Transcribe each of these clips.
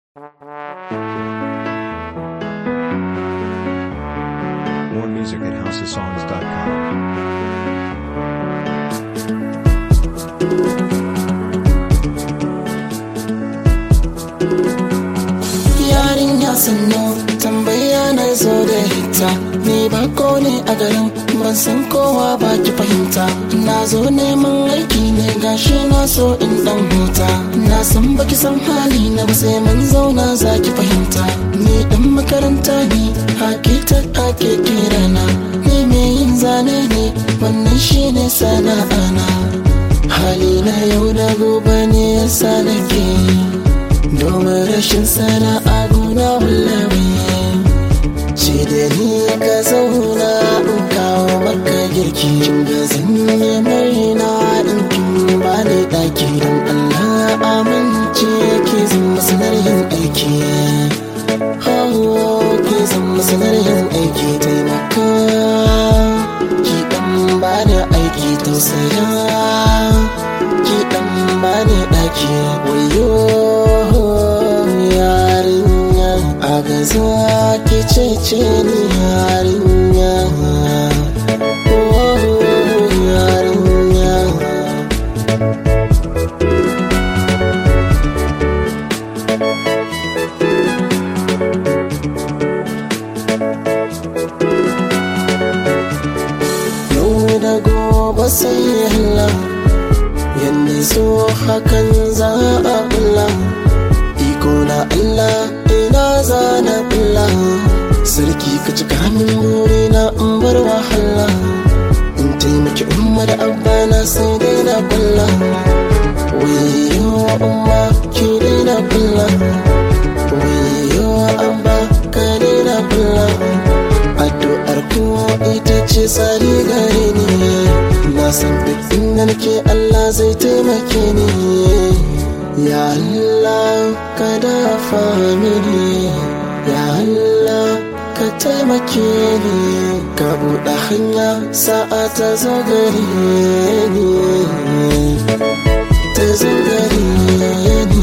More music at houseofsongs.com. yarinya sannu tambaya na zo da hita ni bako ne a garin ban san kowa ba ki fahimta na zo neman aiki ne gashi na so in dan huta na san baki san hali na ba sai mun zauna za ki fahimta ni dan makaranta ne hakita ake kirana ni mai yin zane ne wannan shine sana'ana hali na yau da gobe ne yasa nake yi domin rashin sana'a guna wallahi ce da ni ka zauna in kawo maka girki da zan yi marina in kin ba ni daki don Allah amince ke zan masanar yin aiki Oh, ke zan masanar yin aiki taimaka ki dan ba ni aiki tausaya ki dan ba ni daki wayo yarinya a gaza ki cece ni yarinya Oh, yarinya yau da gobe sai Allah yanda so hakan za a kula iko na Allah ina zana kula sarki ka cika min buri na in bar wahala in taimaki umma da abba na sai dai na kula wayo umma ki dai na kula wayo abba ka dai na kula addu'ar ku ita ce tsari gare ni na san duk inda nake Allah zai taimake ni ya Allah ka dafa mini ya Allah ka taimake ni ka buɗe hanya sa'a ta zo gare ni ta zo gare ni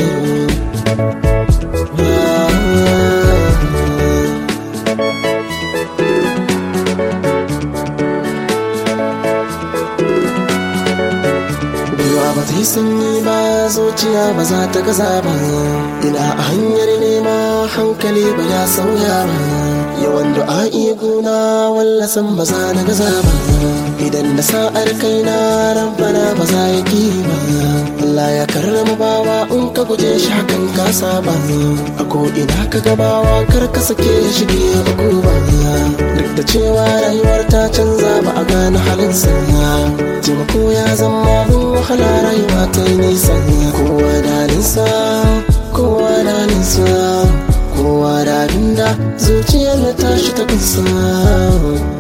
Gwiwa ba ta yi sanyi ba zuciya ba za ta gaza ba ina a hanyar nema hankali ba ya sauya ba yawan du'a'i guna wallasan ba za na gaza ba idan na sa'ar kaina rabbana ba za ya ki ba Allah ya karrama bawa in ka guje shi hakan ka saba a ko ina ka gabawa kar ka sake shige uku ba duk da cewa rayuwar ta canza ba a gane halinsa taimako ya zama abin wahala rayuwa ta yi nisa kowa da nisa kowa da nisa kowa da abinda zuciyar ta tashi ta kusa